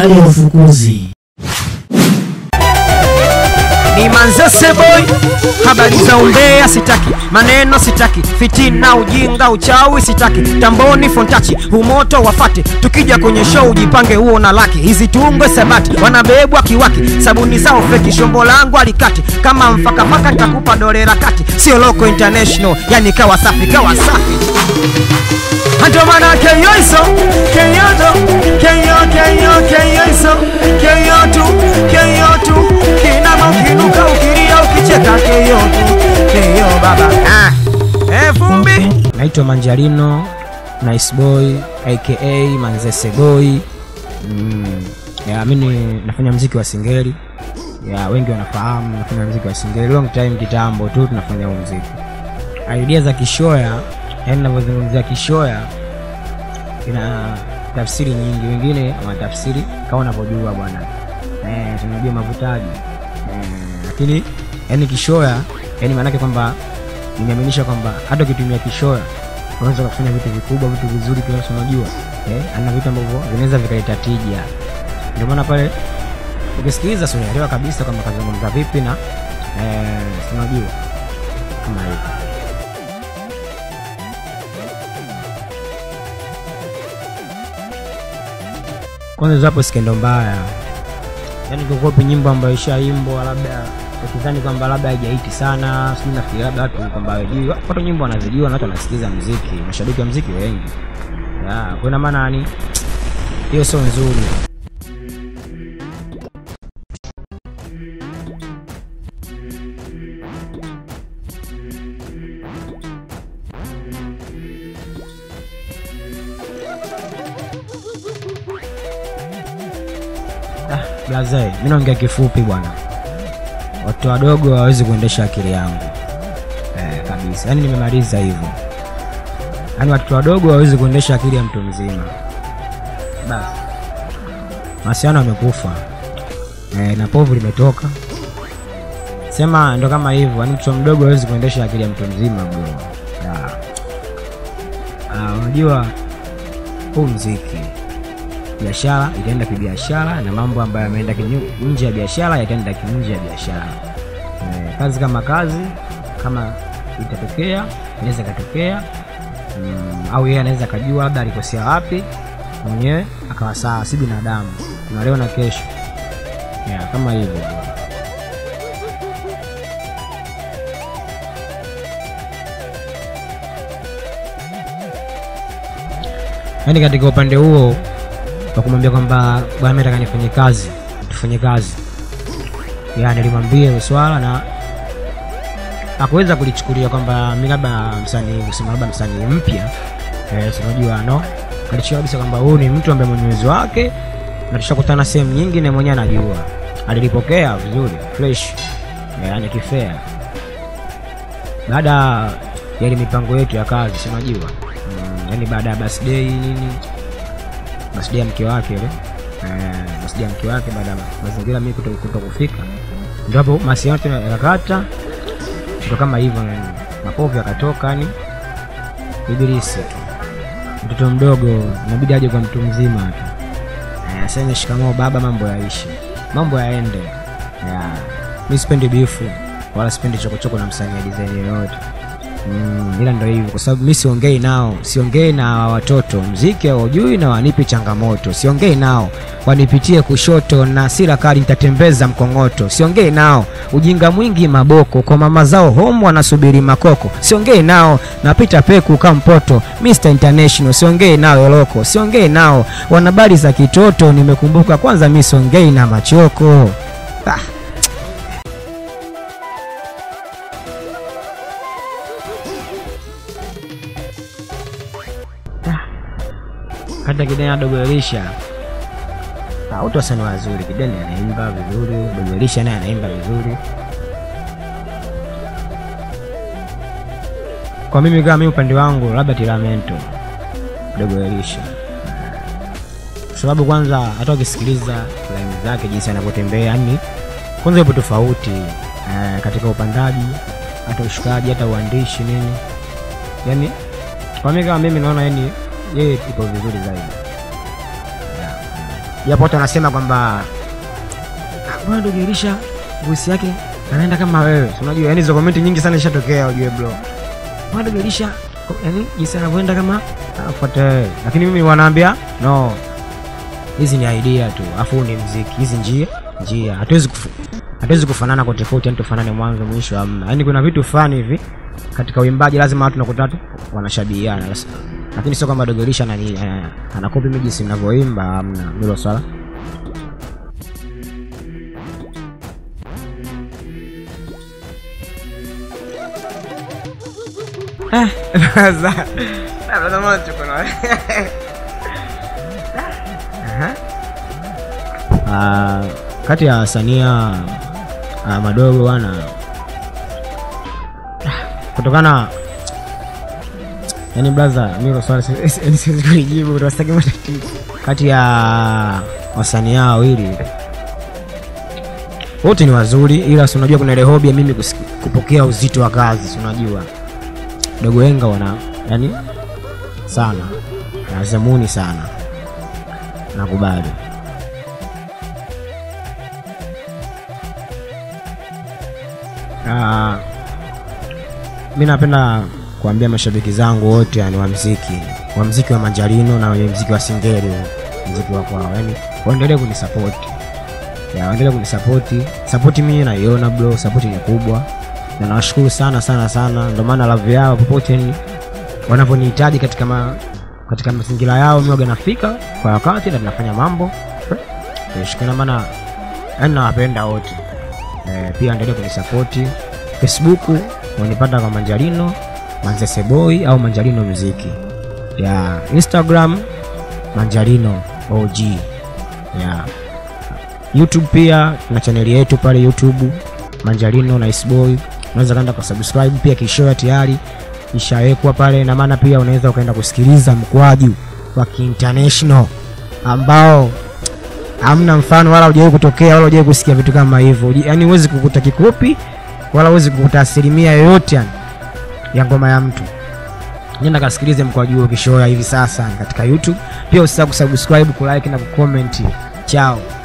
habari ya ufukuzi. ni Manzese boy, habari za umbea sitaki, maneno sitaki, fitina, ujinga, uchawi sitaki, tamboni fontachi, umoto wafate, tukija kwenye show ujipange huo na laki, hizi tungwe sabati, wanabebwa kiwaki, sabuni zao feki, shombo langu alikati, kama mfakafaka nitakupa dolera kati, sio loko international, yani kawa safi, kawa safi ndio maana keyo iso keyo to keyo keyo keyo iso keyo tu keyo tu kinama ukinuka ukilia ukicheka keyo tu keyo baba ah. eh, vumbi naitwa manjarino nice boy aka manzese boy mm. ya mimi nafanya mziki wa singeli ya wengi wanafahamu nafanya mziki wa singeli long time kitambo tu tunafanya huu mziki idea za kishoya yani navyozungumzia kishoya ina tafsiri nyingi wengine wanatafsiri kama unavyojua bwana eh, tunajua mavutaji eh, lakini yani kishoya yani maanake kwamba nimeaminisha kwamba hata ukitumia kishoya unaweza kufanya vitu vikubwa vitu vizuri kiasi unajua eh, ana vitu ambavyo vinaweza vikaleta tija ndio maana pale ukisikiliza si unaelewa kabisa kwamba kazungumza vipi na eh, si unajua kama hivyo kwanza zapo skendo mbaya yaani kukopi nyimbo ambayo ishaimbwa labda ukidhani kwamba labda haijaiti sana sijui nafikiri labda watu kwamba hawajui watu nyimbo wanazijua na watu wanasikiliza mziki mashabiki wa mziki wengi ya kwa ina maana yani hiyo sio nzuri blaze mi naongea kifupi bwana watu wadogo hawawezi kuendesha akili yangu eh, kabisa yaani nimemaliza hivyo yaani watoto wadogo hawawezi kuendesha akili ya mtu mzima basi masiano amekufa eh, na povu limetoka sema ndo kama hivyo yaani mtoto mdogo hawezi kuendesha akili ya mtu mzima bro Ya. Ah, unajua huu mziki biashara itaenda kibiashara na mambo ambayo yameenda kinyu- nje ya biashara yataenda nje ya biashara eh, kazi kama kazi kama itatokea inaweza ikatokea mm, au yeye anaweza akajua labda alikosea wapi mwenyewe akawa sawa si binadamu kuna leo na kesho yeah, kama hivyo yaani katika upande huo wa kumwambia kwamba bwana mimi nataka nifanye kazi tufanye kazi ya nilimwambia hilo swala na akuweza kulichukulia kwamba mi labda msanii kusema labda msanii mpya eh, sinajua no alichukua kabisa kwamba huyu ni mtu ambaye mwenye uwezo wake na tushakutana sehemu nyingi na mwenyewe anajua alilipokea vizuri fresh eh, yani kifea baada ya ile mipango yetu ya kazi sinajua mm, yani baada ya birthday nini birthday ya mke wake ile eh, birthday ya mke wake baada ya mazingira mimi kuto, kuto kufika ndio hapo masiano tena yakakata ndo kama hivyo yani mapovu yakatoka yani ibilisi tu mtoto mdogo inabidi aje kwa mtu mzima tu Eh, aseme shikamoo baba mambo yaishi mambo yaende ya mi sipendi bifu wala sipendi chokochoko na msanii wa design yoyote Mm, ila ndo hivyo kwa sababu mi siongei nao siongei na watoto mziki haujui na wanipi changamoto siongei nao wanipitie kushoto na sira kali nitatembeza mkongoto siongei nao ujinga mwingi maboko kwa mama zao home wanasubiri makoko siongei nao napita peku kampoto Mr International siongei nao eloko siongei nao wanabari za kitoto nimekumbuka kwanza mi siongei na machoko ah. hata kideni dogo Elisha Ah, wote wasanii wazuri. Kideni anaimba vizuri, dogo Elisha naye anaimba vizuri. Kwa mimi kama mimi upande wangu, labda Tiramento, dogo Elisha, kwa sababu kwanza hata ukisikiliza laini zake jinsi anavyotembea, yani kwanza yupo tofauti eh, katika upandaji, hata ushukaji, hata uandishi nini, yani kwa mimi kama mimi naona yani yeye ipo vizuri zaidi japo watu wanasema kwamba "Ah, bwana Dogo Elisha voice yake anaenda kama wewe Si unajua yani hizo komenti nyingi sana ishatokea ujue bro bwana Dogo Elisha ko- yani jinsi anavyoenda kama afuate wewe lakini mimi wanaambia no hizi ni idea tu afu huu ni mziki hizi njia njia hatuwezi kufu, hatuwezi kufanana kwa tofauti yani tufanane mwanzo mwisho amna yani kuna vitu fulani hivi katika uimbaji lazima watu nakuta tu wanashabihiana Sasa- lakini sio kwamba Dogo Elisha anani- eh, anakopi mimi jinsi ninavyoimba amna hilo swala Eh, sasa, labda maana tuko na Aha. Ah, kati ya wasanii ah, ah, madogo wana kutokana yani blaza milo swali si- si- yani siwezi kulijibu utastaki matatizo kati ya wasanii hao wawili wote ni wazuri ila si unajua kuna ile hobi ya mimi kusiki- kupokea uzito wa kazi si unajua dogo wenga wana yani sana nazamuni sana nakubali Ah, mi napenda kuambia mashabiki zangu wote yani wa mziki wa mziki wa manjarino na wenye mziki wa singeli mziki wa kwao yani waendelee kunisapoti ya waendelee kunisapoti sapoti mimi naiona bro sapoti ni kubwa na nawashukuru sana sana sana ndio maana love yao popote yani wanavyonihitaji katika ma, katika mazingira yao mi waga nafika kwa wakati na tunafanya mambo shukana maana yani nawapenda wote eh, pia endelee kunisapoti facebook wanipata kwa manjarino manzeseboy au manjarino muziki ya instagram manjarino og ya youtube pia tuna chaneli yetu pale youtube manjarino nice boy unaweza kaenda kwa subscribe pia kishoya tayari ishawekwa pale na maana pia unaweza ukaenda kusikiliza mkwaju wa kiinternational ambao hamna mfano wala hujawahi kutokea wala hujawahi kusikia vitu kama hivyo yaani huwezi kukuta kikopi wala huwezi kukuta asilimia yoyote yani ya ngoma ya mtu nenda kasikilize mkwaju kishoya hivi sasa katika youtube pia usisahau kusubscribe kulike na kucomment chao